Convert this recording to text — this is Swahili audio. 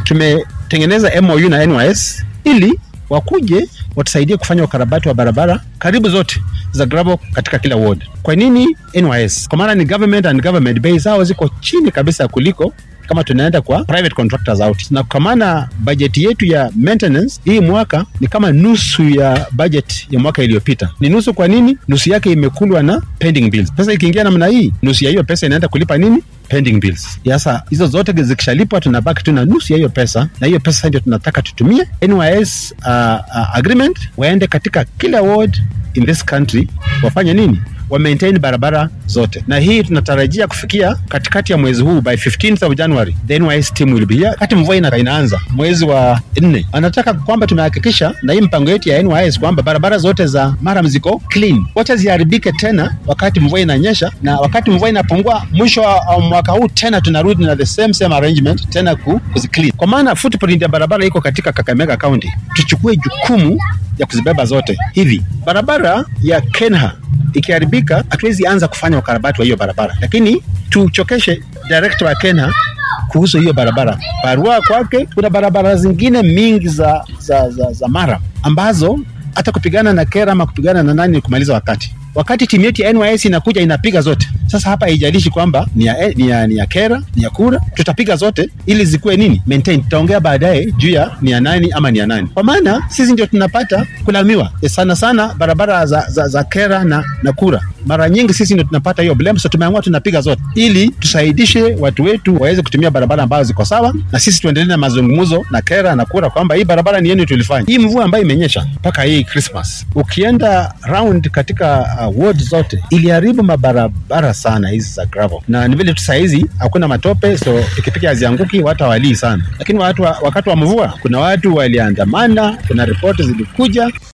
tumetengeneza MOU na NYS ili wakuje watusaidie kufanya ukarabati wa barabara karibu zote za gravel katika kila ward. Kwa nini NYS? Kwa maana ni government and government bei zao ziko chini kabisa kuliko kama tunaenda kwa private contractors out, na kwa maana bajeti yetu ya maintenance hii mwaka ni kama nusu ya budget ya mwaka iliyopita. Ni nusu. Kwa nini? Nusu yake imekulwa na pending bills. Pesa ikiingia namna hii, nusu ya hiyo pesa inaenda kulipa nini? pending bills. Sasa hizo zote zikishalipwa, tunabaki tuna nusu ya hiyo pesa, na hiyo pesa ndio tunataka tutumie NYS uh, uh, agreement, waende katika kila ward in this country wafanye nini? wa maintain barabara zote, na hii tunatarajia kufikia katikati ya mwezi huu, by 15th of January the NYS team will be here. Wakati mvua ina, inaanza mwezi wa nne, anataka kwamba tumehakikisha na hii mpango yetu ya NYS kwamba barabara zote za Maram ziko clean, wacha ziharibike tena wakati mvua inanyesha, na wakati mvua inapungua mwisho wa mwaka huu tena tunarudi na the same same arrangement tena ku, kuziclean, kwa maana footprint ya barabara iko katika Kakamega County. Tuchukue jukumu ya kuzibeba zote. Hivi barabara ya Kenha ikiharibika hatuwezi anza kufanya ukarabati wa hiyo barabara, lakini tuchokeshe director wa Kenha kuhusu hiyo barabara. Barua kwake, kuna barabara zingine mingi za, za, za, za Mara ambazo hata kupigana na kera ama kupigana na nani kumaliza wakati wakati timu yetu ya NYS inakuja inapiga zote. Sasa hapa haijalishi kwamba ni ya, ni ya, ni ya kera ni ya kura, tutapiga zote ili zikuwe nini maintain. Tutaongea baadaye juu ya ni ya nani ama ni ya nani, kwa maana sisi ndio tunapata kulaumiwa sana sana barabara za, za, za kera na, na kura mara nyingi sisi ndio tunapata hiyo blame, so tumeamua tunapiga zote ili tusaidishe watu wetu waweze kutumia barabara ambazo ziko sawa, na sisi tuendelee na mazungumzo na kera na kura kwamba hii barabara ni yenu tulifanya. Hii mvua ambayo imenyesha mpaka hii Christmas, ukienda round katika uh, ward zote iliharibu mabarabara sana hizi za gravel, na ni vile tu saa hizi hakuna matope, so pikipiki hazianguki, watu hawalii sana, lakini watu wa, wakati wa mvua kuna watu waliandamana, kuna ripoti zilikuja